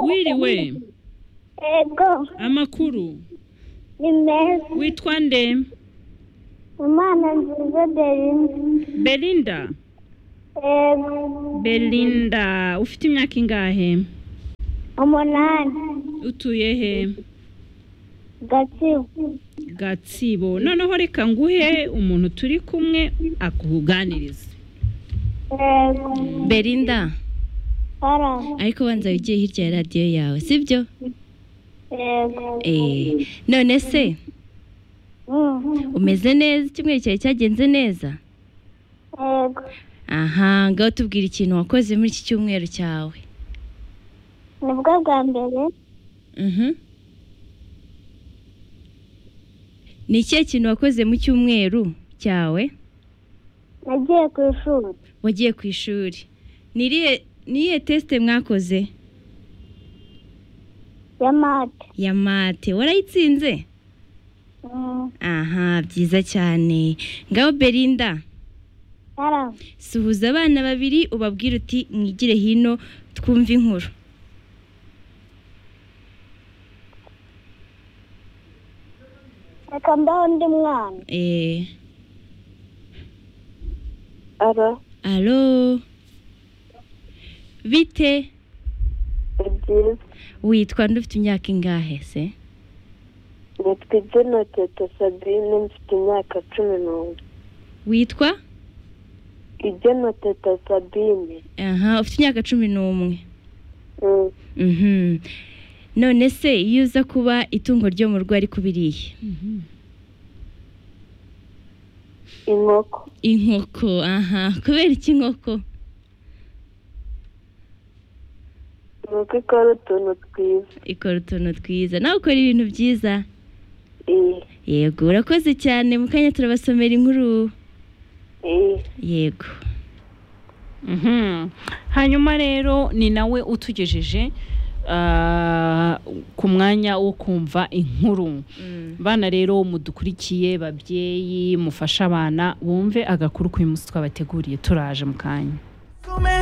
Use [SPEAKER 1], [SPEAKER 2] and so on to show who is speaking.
[SPEAKER 1] wiriwe
[SPEAKER 2] ego
[SPEAKER 1] amakuru
[SPEAKER 2] ni meza
[SPEAKER 1] witwa nde
[SPEAKER 2] imana nziza derinde
[SPEAKER 1] belinda
[SPEAKER 2] ego
[SPEAKER 1] belinda ufite imyaka ingahe
[SPEAKER 2] umunani
[SPEAKER 1] utuye he
[SPEAKER 2] gatsibo
[SPEAKER 1] gatsibo noneho reka nguhe umuntu turi kumwe akuganirize
[SPEAKER 2] ego
[SPEAKER 3] belinda
[SPEAKER 2] hara
[SPEAKER 3] ariko banza wigiye hirya ya radiyo yawe sibyo
[SPEAKER 2] ego
[SPEAKER 3] eee none se
[SPEAKER 2] Mm,
[SPEAKER 3] umeze neza icyumweru cyawe cyagenze neza
[SPEAKER 2] ego
[SPEAKER 3] aha ngaho tubwira ikintu wakoze muri iki cyumweru cyawe
[SPEAKER 2] nibwo bwa mbere
[SPEAKER 3] Mhm. ni ikihe kintu wakoze mu cyumweru cyawe
[SPEAKER 2] nagiye ku ishuri
[SPEAKER 3] wagiye ku ishuri ni irihe ni iyihe tesite mwakoze
[SPEAKER 2] ya mate
[SPEAKER 3] ya mate warayitsinze
[SPEAKER 2] Mm,
[SPEAKER 3] aha byiza cyane ngaho belinda
[SPEAKER 2] hara
[SPEAKER 3] suhuza abana babiri ubabwire uti mwigire hino twumve inkuru
[SPEAKER 2] reka mbaho undi mwana
[SPEAKER 3] eee
[SPEAKER 2] ara
[SPEAKER 3] alo bite
[SPEAKER 2] ni byiza
[SPEAKER 3] witwa ndufite imyaka ingahe se
[SPEAKER 2] nitwa ibyino teta sabine mfite imyaka cumi n'umwe
[SPEAKER 3] witwa
[SPEAKER 2] ibyino teta sabine
[SPEAKER 3] aha ufite imyaka cumi n'umwe
[SPEAKER 2] Mm,
[SPEAKER 3] Mhm. none se iyo uza kuba itungo ryo mu rugo ariko biriye
[SPEAKER 2] inkoko
[SPEAKER 3] inkoko aha kubera iki inkoko
[SPEAKER 2] inkoko ikora utuntu twiza
[SPEAKER 3] ikora utuntu twiza nawe ukora ibintu byiza
[SPEAKER 2] iyi
[SPEAKER 3] yego urakoze cyane mu kanya turabasomera inkuru
[SPEAKER 2] iyi
[SPEAKER 3] yego
[SPEAKER 4] Mhm. hanyuma rero ni nawe utugejeje ah, ku mwanya wo kumva inkuru bana rero mudukurikiye babyeyi mufashe abana bumve agakuru k'uyu munsi twabateguriye turaje mu kanya
[SPEAKER 5] Come